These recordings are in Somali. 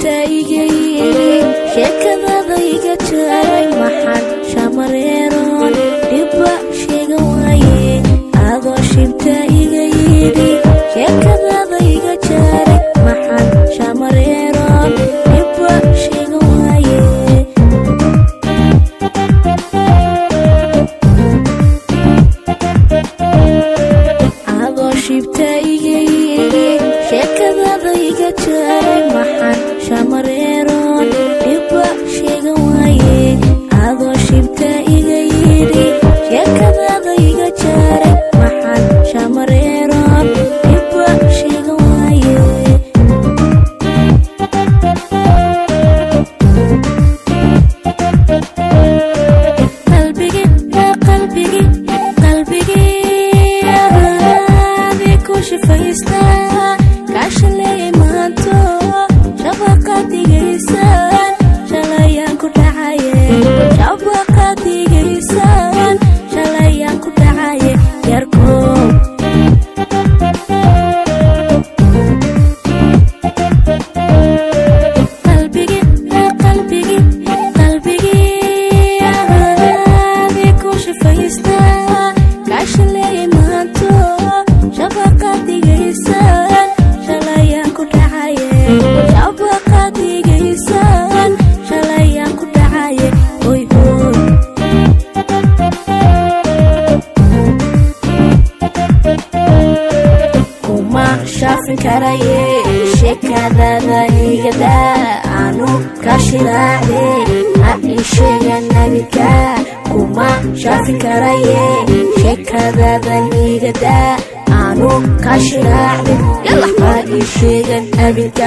shibta iga yidhi sheekadada iga jaray maxan shamareeroon dhibba sheega waaye adoo shibta iga yidhi sheekadada iga jaray maxan shamareeroon dhibba sheega waaye adoo shibta iga yidhi sheekadada iga jaray maxan shamareeroon dhibba sheega waaye adoo shibta iga yidhi sheekadada iga jaray maxan shamareeroon dhibba sheega waaye qalbigi qalbigi qalbigi ahaadi ku shifaysta kaashalay maanto shabaqadigaysan shalayaan ku dhacaye shabaqadigaysan shalayaan ku dhacaye yarkow qalbigi qalbigi qalbigi ahaadi ku shifaysta kaashalay maanto shabaqadigaysan shalayaan ku dhacaye shabaqadigaysan shalayaan ku dhacaye hoy hoy kuma shaafin karaye sheekadada igada aanu ka shilaacde ha ii sheega nabidka kuma shaafin karaye sheekadada igada aanu ka shilaacde yalla ha ii sheega nabidka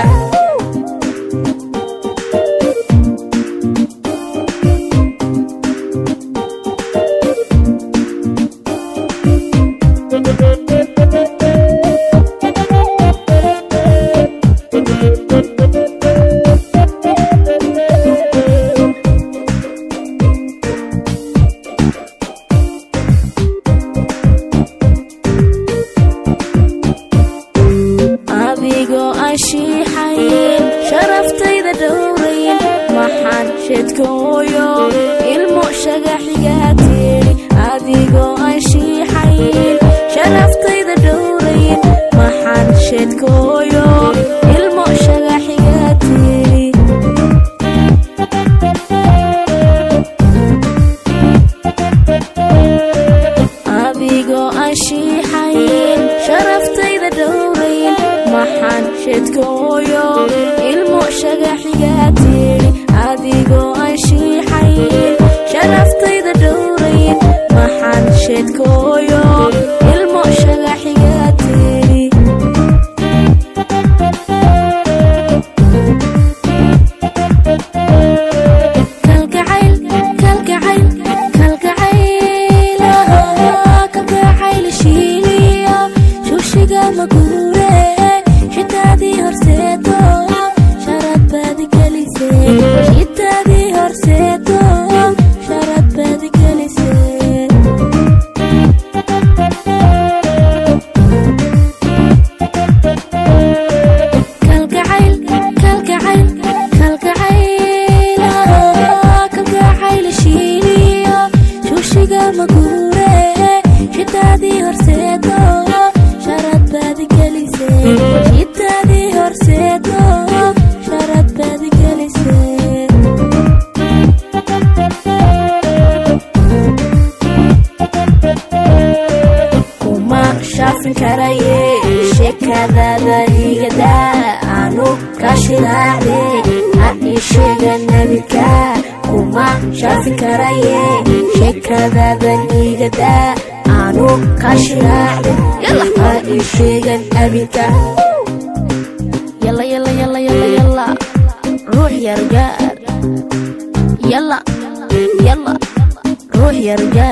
adigoo aan shiixayn sharaftayda dhowrayn maxaan sheedkooyo ilmo shagaxigaa tiidhi adigoo aan shiixayn sharaftayda dhowrayn maxaan sheedkooyo ilmo shagaxigaa tiidhi adigoo aan shiixayn sharaftayda dhowrayn maxaan sheedkooyo ilmo shagaxigaa tiidhi adigoo aan shiixayn sharaftayda dhowrayn maxaan sheedkooyo ilmo shagaxigaa tiidhi kalgacayl kalgacayl kalgacayl ah, kalgacayl shiiliya shushiga maguure shitaadii horseedo sharad baad gelisee shitaadii horseedo sharad baad gelisee kalgacayl kalgacayl kalgacayl ah, kalgacayl shiiliya shushiga maguure shitaadii horseedo sharad baad gelisee shitaadii horseedo sharad baad gelisee kuma shaafin karaye sheekadada igada aanu ka shilaacde ha ii sheega nabidka kuma shaafin karaye sheekadadan igada aanu ka shilaacde yalla ha ii sheega nabidka yalla yalla yalla yalla yalla ruux yargaar yalla yalla ruux yargaar